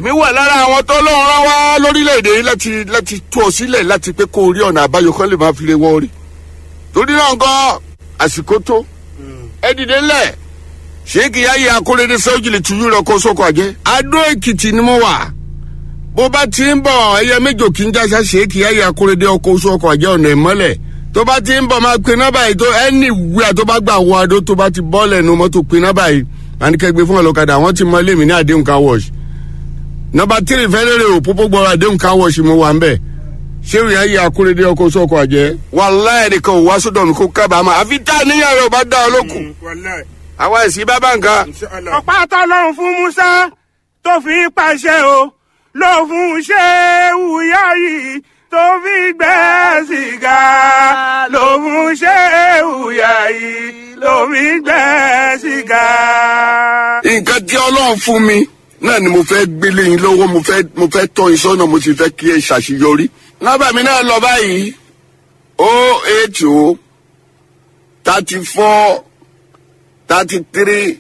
èmi wà lára àwọn tó lọ́run rán wá lórílẹ̀‐èdè yìí láti láti tú ọ sílẹ̀ láti pé kó o rí ọ̀nà àbáyọ kan lè máa fi lè wọ́ rí torí náà gan àsìkò tó ẹ dìde ńlẹ̀ ṣéèkì yáyé akóredé sẹ́wọ́jìlì tuyú rẹ̀ kó sóko àjẹ́ adó èkìtì ni mo wà bó bá ti ń bọ̀ ẹyẹ méjò kí n jáṣá ṣéèkì yáyé akóredé ọkọ̀ sóko àjẹ́ ọ̀nà ìmọ́lẹ̀ tó bá ti ń bọ̀ máa pe nọ́bà yìí tó ẹni ìwúyà tó bá gbà wọ adó tó bá ti bọ́ lẹ́nu mọ́tò pe nọ́bà yìí àníkẹ́gbẹ́ fún ọlọ́kadà wọ́n ti mọ ilé mi ní àdéhùn car wash nọmba tírì fẹ́lẹ́rẹ́ òpópó gbọ́ra àdéhùn car wash mo wà ń bẹ̀ ṣéwì ayé akúrédé ọkọ̀ sọ́kọ̀ àjẹ́ wàláyé nìkan ò wá sódò mi kó kábàámà àfi tá a níyàn rẹ̀ ò bá dá ọ lókun àwa ẹ̀sìn bá bá nǹkan. ọ̀pá tọ́lọ́run fún musa tó fi ń pàṣẹ o ló fún ṣéwù yáyí tó fi gbẹ́ sìgá ló fún ṣéwù yáyí ló fi gbẹ́ sìgá. nǹkan tí ọlọ́run fún mi náà ni mo fẹ́ gbélé yín lọ́wọ́ mo fẹ́ mo fẹ́ tọ́ yín sọ́nà mo sì fẹ́ kí ẹ ṣàṣeyọrí. nọ́mbà mi náà lọ báyìí o eight o thirty four thirty three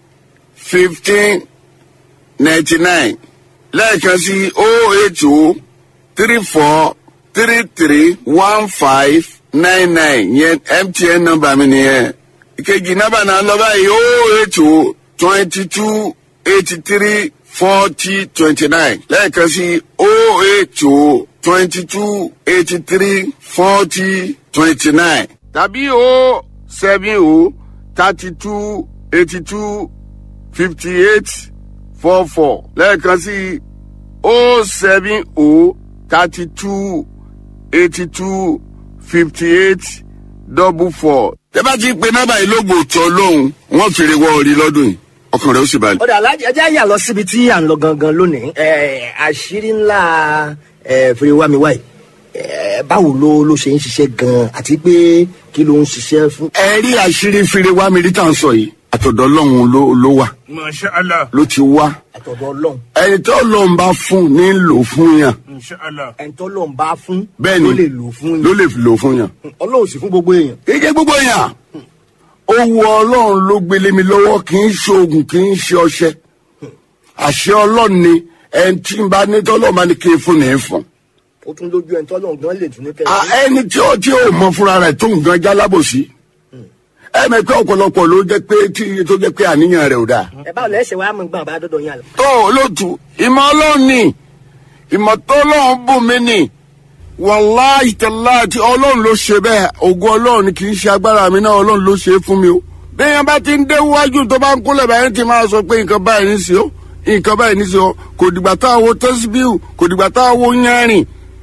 fifteen ninety nine lẹ́ẹ̀kan sí o eight o three four three three one five nine nine yẹn mtn nọ́mbà mi nìyẹn. ìkejì nọ́mbà náà lọ báyìí o eight o twenty two eighty three forty twenty nine lẹ́ẹ̀kan sí o eight o twenty two eighty three forty twenty nine tàbí o seven o thirty two eighty two fifty eight four four lẹ́ẹ̀kan sí o seven o thirty two eighty two fifty eight double four. tẹ́ bá ti pe nọ́mbà yìí lóògùn tó lóhùn wọ́n fèrè wọ orí lọ́dún yìí ọkàn rẹ̀ ó sì balẹ̀. ọ̀dà alájẹ ẹjẹ́ àyà lọ síbi tí à ń lọ gangan lónìí ẹ̀, àṣírí ńlá ẹ̀, fèrèwámiwá yìí ẹ̀, báwo ló ló ṣe ń ṣiṣẹ́ gan-an àti pé kí ló ń ṣiṣẹ́ fún. ẹ rí àṣírí fèrè wá mi rí tá à ń sọ yìí àtọ̀dọ̀ ọlọ́run ló ló wà masha allah ló ti wá àtọ̀dọ̀ ọlọ́run ẹni tó lọ́n bá fún ní lò fún yàn masha allah ẹni tó lọ́n bá fún bẹ́ẹ̀ ló ni lè lò fún ló yín lè lò fún yàn. ọlọ́run sì fún gbogbo èèyàn. kì í jẹ́ gbogbo yàn owó ọlọ́run ló gbélé mi lọ́wọ́ kì í ṣe oògùn kì í ṣe ọṣẹ àṣẹ ọlọ́run ni ẹni tí n bá ní tọ́lọ́ máa ní kí n fún ní í fún. ó tún lójú ẹni tó lọ́n gan lè tún ní À, kẹ́lẹ́. ẹni tí ó tí ó mọ fúnra rẹ̀ tó nǹkan jálábòsí ẹ mọ̀ pé ọ̀pọ̀lọpọ̀ ló jẹ́ pé tí tó jẹ́ pé àníyàn rẹ̀ ò dáa. ẹ báwo lẹ́sẹ̀ wàá mú gbọ́n bá dọ́dọ̀ yín àlọ́. tó olóòtú ìmọ̀ ọlọ́run ni ìmọ̀ tó ọlọ́run bù mí ni wàláhì tàláàtì ọlọ́run ló ṣe bẹ́ẹ̀ ògùn ọlọ́run ni kì í ṣe agbára mi náà ọlọ́run ló ṣe é fún mi o. bẹ́ẹ̀ bá ti ń dé wájú tó bá ń kúnlẹ̀ báyìí ti máa sọ pé nǹkan báyìí ní sí o nǹkan báyìí ní sí o kò dìgbà tá a wo tẹ́síbíù kò dìgbà tá a wo yánrin.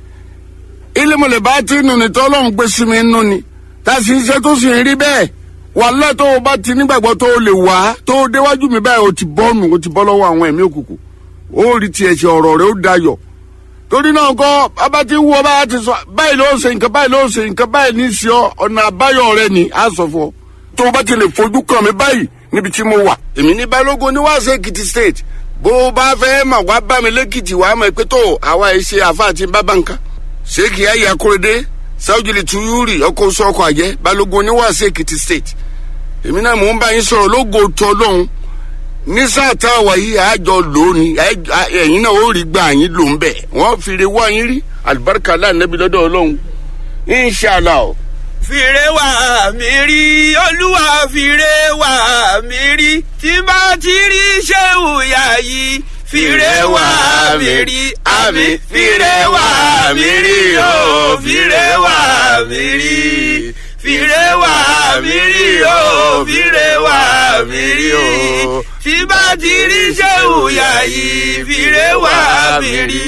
ilé mọ̀lẹ́ bá ti nù ní tọ́lọ́run gbé sí mi nù ni tá a sì ń ṣe tó sì ń rí bẹ́ẹ̀ wàhálà tó o bá ti nígbàgbọ́ tó o lè wá tó o déwájú mi báyìí o ti bọ́ nù o ti bọ́ lọ́wọ́ àwọn ẹ̀mí òkùnkùn ó rí tiẹ̀ ṣe ọ̀rọ̀ rẹ ó dayọ̀ torí náà kọ́ bàbá ti wú ọ bá ti sọ báyìí ló ń ṣe nǹkan báyìí ló ń ṣe nǹkan báyìí ní í ṣe ọ ọ̀nà àbáyọ rẹ ni á sọ fún ọ tó o bá ti lè fojú kàn mí báyìí níbi tí mo wà. èmi ní balógun ní wàásù èkìtì state bó o bá fẹ́ mà wá bá mi lẹ́kìtì wàá mọ̀ pé tó àwa ẹ̀ ṣe àfa àti bábà nǹkan. ṣéèkì ayé akóredé sáwùjìlì tuyúrì ọkọ̀ oṣù ọkọ̀ àjẹ́ balógun ní wàásù èkìtì state èmi náà mò ń bá yín sọ̀rọ̀ lógo tó lóhun ní sáà tá a wà yìí àjọ lónìí ẹ̀yin náà ó rí gbà yín ló ń bẹ̀ wọ́n fìrè wá yín rí alibarika lánàbí lọ́dọ̀ ọlọ́run inṣàlá o. fìrè wá mi rí olúwa fìrè wá mi rí tí bá ti rí ṣéwù yá yìí fìrè wá mi rí àmì fìrè wá mi rí o fìrè wá mi rí fìrè wá mi rí o fìrè wá mi rí o tí bá ti rí ṣéwù yá yìí fìrè wá mi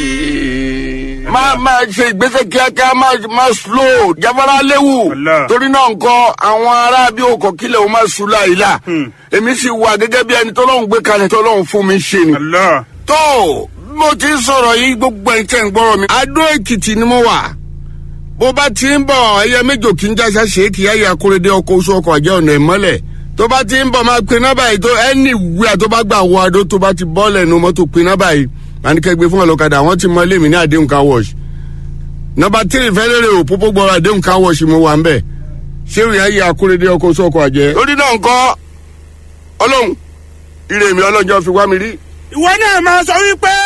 rí. máa máa ṣe ìgbésẹ̀ kíákíá máa máa slow jáfara léwu Allah. torí náà nǹkan àwọn ará bí òkò kílẹ̀ o máa sùn láìla èmi sì wà gẹ́gẹ́ bí ẹni tọ́lọ́hún gbé kalẹ̀ tọ́lọ́hún fún mi ṣe ni. allah tó mo ti ń sọ̀rọ̀ yìí gbogbo ẹ̀ tẹ̀ ń gbọ́rọ̀ mi. adó èkìtì ni mo wà bó bá ti ń bọ̀ ẹyẹ méjò kí n jáṣá ṣèkì ẹyẹ akóredé ọkọ̀ oṣù ọkọ̀ àjẹ́ ọ̀nà ìmọ́lẹ̀ tó bá ti ń bọ̀ máa pe nọ́bà yìí tó ẹni ìwúyà tó bá gbà wọ adó tó bá ti bọ́ lẹ́nu mọ́tò pe nọ́bà yìí àníkẹ́gbẹ́ fún ọlọ́kadà wọ́n ti mọ ilé mi ní àdéhùn car wash nọ́bà tírì fẹ́lẹ́rẹ́ òpópó gbọ́rọ̀ àdéhùn car wash mo wà ń bẹ̀ ṣé ìrìn ayé akóredé ọkọ̀ oṣù ọkọ̀ àjẹ́. lórí náà ńkọ́ ọlọ́run ire mi ọlọ́jọ́ fi wá mi rí ìwọ náà máa sọ wípé